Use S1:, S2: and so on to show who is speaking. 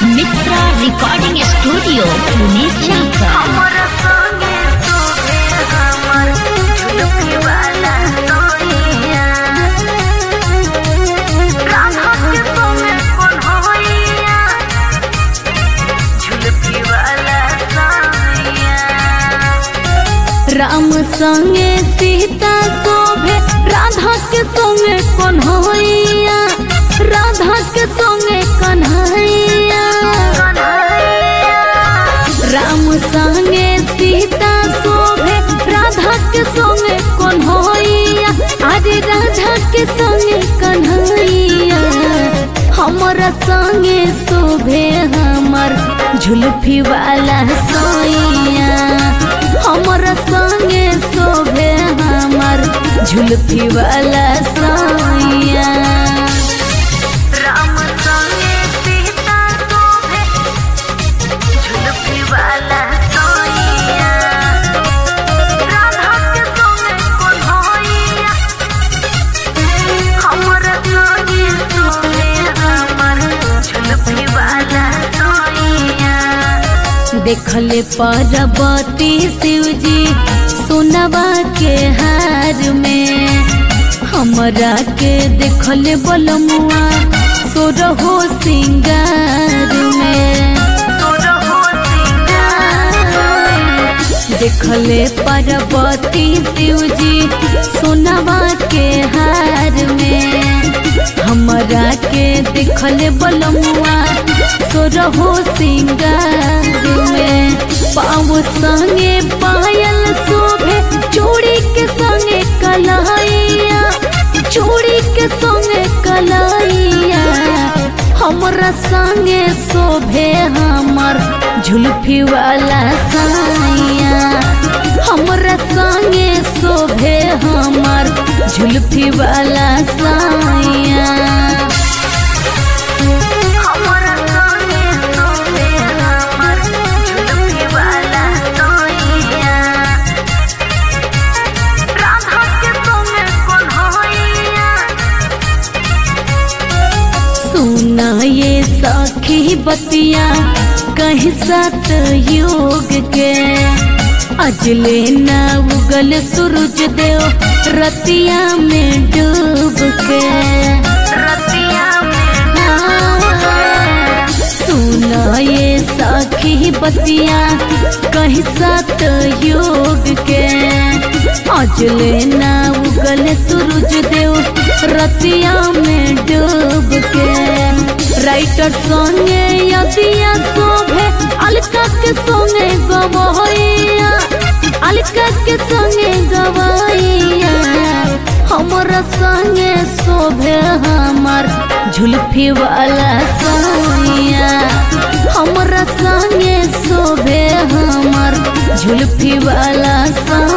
S1: मित्रा recording studio Pune चाका
S2: हमर संगे तोहे हमर झुलकी वाला सोनिया राधा के संगे कौन होइया झुलकी वाला सोनिया
S3: राम संगे सीता शोभे राधा के संगे कन्हैया राधा के संगे कन्हैया राम संगे सीता शोभे राधा के संगे कन्हैया अरे राधा के संगे कन्हैया हमर संगे शोभे हमर झुलफी वाला सोइया हमर संगे शोभे हमर झुलफी वाला सोइया
S2: राम संगे सीता शोभे झुलकी वाला सोनिया राधा के संगे कौन होइया हमर संगे शोभे हमर झुलकी वाला सोनिया
S3: देखले पार्वती शिवजी सोनवा के हार में हमरा के देखले बलमुआ सोरहो सिंगार में देखले पार्वती शिवजी सोनवा के हार में हमरा के देखले बलमुआ सोरहो सिंगार में पाँव संगे पायल शोभे चूड़ी के संगे कलाइया चूड़ी के संगे कलाइया हमरा संगे शोभे हमर झुलफी वाला साइया हमरा संगे शोभे हमर झुलफी वाला साइया
S2: हमर संगे शोभे हमर झुलकी वाला सोनिया राधा के संगे कौन होइया
S3: सुना ये सखी बतिया कहीं सत योग के अजले न उगल सूरज देव रतिया में डूब के
S2: रतिया
S3: सुना ये सखी बतिया कहीं सत योग के अजले न उगल सूरज देव रतिया में डूब के राइटर संगे यदिया शोभे अलका के संगे गवैया अलका के संगे गवैया हमर संगे शोभे हमर झुलफी वाला सोइया हमर संगे शोभे हमर झुलफी वाला सोइया